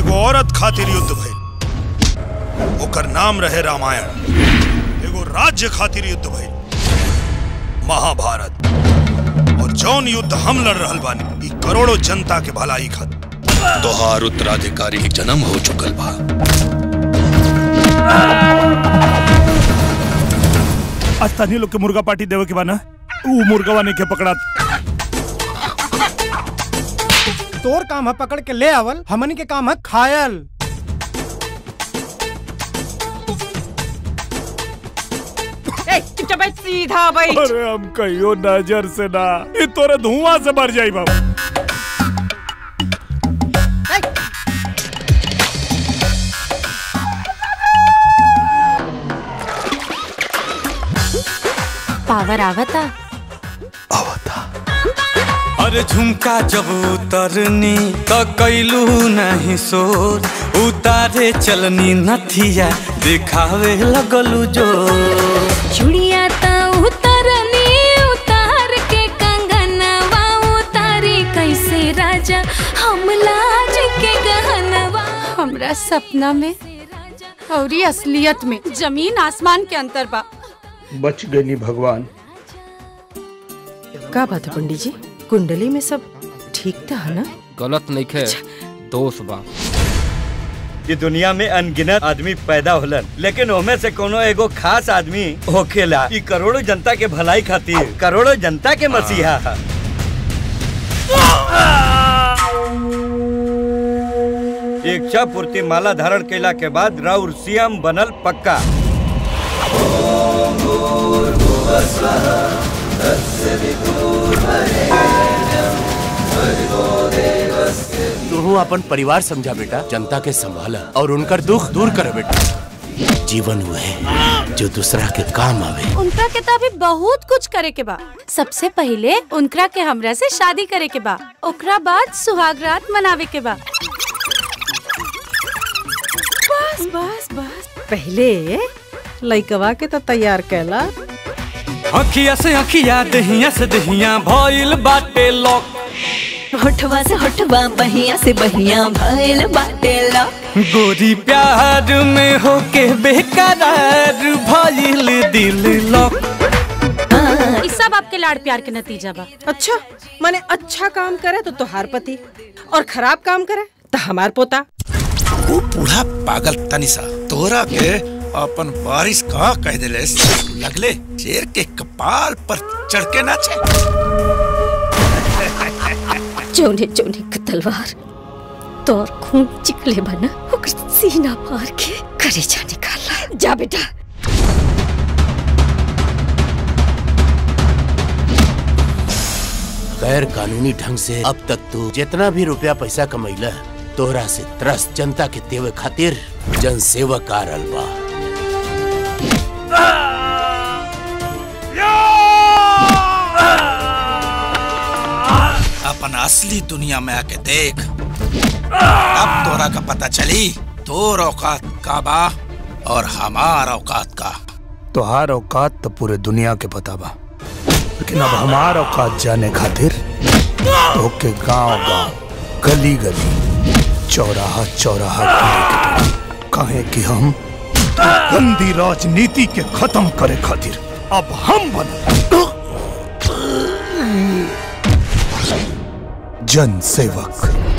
एगो औरत खातिर युद्ध भइल ओकर नाम रहे रामायण एगो राज्य खातिर युद्ध भइल महाभारत और जौन युद्ध हम लड़ रहल बानी ई करोड़ों जनता के भलाई खातिर तोहार उत्तराधिकारी के जन्म हो चुकल बा आज स्थानीय लोग के मुर्गा पार्टी देवे के बा ना ऊ मुर्गवा नहीं के पकड़ा तोर काम है पकड़ के ले आवल हमन के काम है खायल ए, चुपचाप बैठ सीधा बैठ अरे हम कहियो नजर से ना ये तोरे धुआं से मर जाई बाबू पावर आवता अरे झुमका जब उतरनी त कैलू नहीं शोर उतारे चलनी नथिया दिखावे लगलू जो चुड़िया त उतरनी उतार के कंगनवा उतारी कैसे राजा हम लाज के गहनवा हमरा सपना में और ये असलियत में जमीन आसमान के अंतर बा बच गई भगवान का बात है पंडित जी कुंडली में सब ठीक था है ना गलत नहीं खे दोष बा ये दुनिया में अनगिनत आदमी पैदा होलन लेकिन ओमे से कोनो एगो खास आदमी होखेला ई करोड़ों जनता के भलाई खातिर करोड़ों जनता के मसीहा है इच्छा पूर्ति माला धारण कैला के बाद राउर सीएम बनल पक्का तू अपन परिवार समझा बेटा जनता के संभाला और उनकर दुख दूर कर बेटा जीवन हुए जो दूसरा के काम आवे उनका के तो अभी बहुत कुछ करे के बा सबसे पहले उनकरा के हमरा से शादी करे के बा ओकरा बाद सुहाग रात मनावे के बा बस बस बस पहले लइकवा के तो तैयार कैला अखिया से अखिया दहिया से दहिया भइल बाटे लॉक होठवा से होठवा बहिया से बहिया भइल बाटे ला गोरी प्यार में होके बेकरार भइल दिल लॉक ई सब आपके लाड़ प्यार के नतीजा बा अच्छा माने अच्छा काम करे तो तोहार पति और खराब काम करे तो हमार पोता वो बूढ़ा पागल तनिसा तोरा के अपन बारिश का कह दिले लगले शेर के कपाल पर चढ़ के नाचे जोने जोने का तलवार तोर खून चिकले बना ओकर सीना पार के करेजा निकाला जा बेटा गैर कानूनी ढंग से अब तक तू जितना भी रुपया पैसा कमैला तोहरा से त्रस्त जनता के देवे खातिर जन सेवक आ रहल बा अपन असली दुनिया में आके देख अब तोरा का पता चली तोर औकात का बा और हमार औकात का तोहार औकात तो पूरे दुनिया के पता बा लेकिन अब हमार औकात जाने खातिर ओके गांव गांव गली गली चौराहा चौराहा घूमे के पड़ी काहे कि हम गंदी राजनीति के खत्म करे खातिर अब हम बन जन सेवक